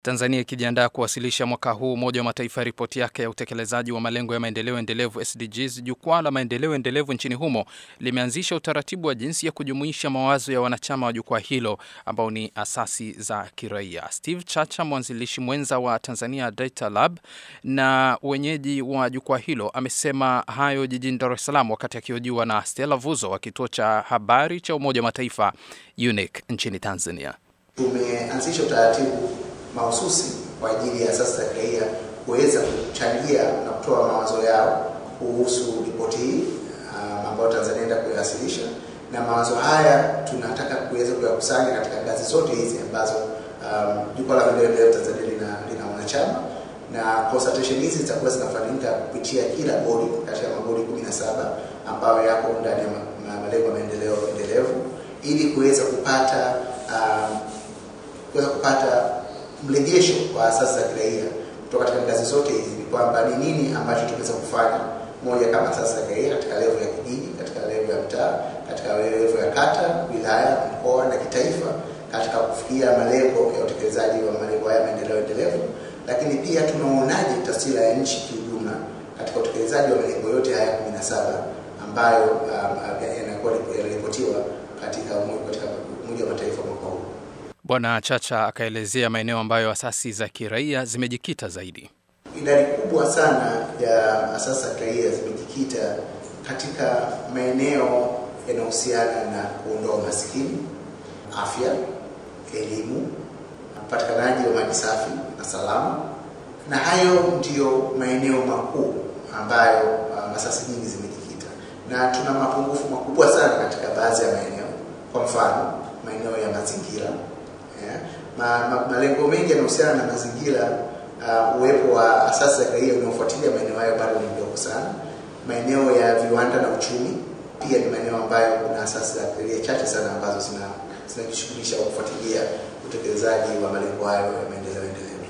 Tanzania ikijiandaa kuwasilisha mwaka huu Umoja wa Mataifa ripoti yake ya utekelezaji wa malengo ya maendeleo endelevu SDGs, jukwaa la maendeleo endelevu nchini humo limeanzisha utaratibu wa jinsi ya kujumuisha mawazo ya wanachama wa jukwaa hilo ambao ni asasi za kiraia. Steve Chacha, mwanzilishi mwenza wa Tanzania Data Lab na wenyeji wa jukwaa hilo, amesema hayo jijini Dar es Salaam wakati akihojiwa na Stella Vuzo wa kituo cha habari cha Umoja wa Mataifa UNIC nchini Tanzania. Tumeanzisha utaratibu mahususi kwa ajili ya asasi za kiraia kuweza kuchangia na kutoa mawazo yao kuhusu ripoti hii um, ambayo Tanzania inaenda kuiwasilisha, na mawazo haya tunataka kuweza kuyakusanya katika ngazi zote hizi ambazo um, jukwaa la maendeleo endelevu Tanzania lina, lina wanachama na consultation hizi zitakuwa zinafanyika kupitia kila bodi kati ya mabodi 17 ambayo yako ndani ya malengo ya maendeleo endelevu ili kuweza kupata um, kuweza kupata mrejesho kwa asasi za kiraia kutoka katika ngazi zote hizi, ni kwamba ni nini ambacho tumeweza kufanya, moja kama asasi za kiraia katika levo ya kijiji, katika levo ya mtaa, katika levo ya kata, wilaya, mkoa na kitaifa, katika kufikia malengo ya utekelezaji wa malengo haya maendeleo endelevu, lakini pia tunaonaje taswira ya nchi kiujumla katika utekelezaji wa malengo yote haya 17 ambayo um, yanakuwa yanaripotiwa katika Umoja wa Mataifa mwaka huu. Bwana Chacha akaelezea maeneo ambayo asasi za kiraia zimejikita zaidi. Idadi kubwa sana ya asasi za kiraia zimejikita katika maeneo yanayohusiana na kuondoa umaskini, afya, elimu, upatikanaji wa maji safi na salama, na hayo ndiyo maeneo makuu ambayo um, asasi nyingi zimejikita, na tuna mapungufu makubwa sana katika baadhi ya maeneo. Kwa mfano, maeneo ya mazingira Yeah. Ma, ma, malengo mengi yanahusiana na mazingira. Uh, uwepo wa asasi za kiraia unaofuatilia maeneo hayo bado ni mdogo sana. Maeneo ya viwanda na uchumi pia ni maeneo ambayo kuna asasi za kiraia chache sana ambazo zinajishughulisha kwa kufuatilia utekelezaji wa malengo hayo ya maendeleo endelevu.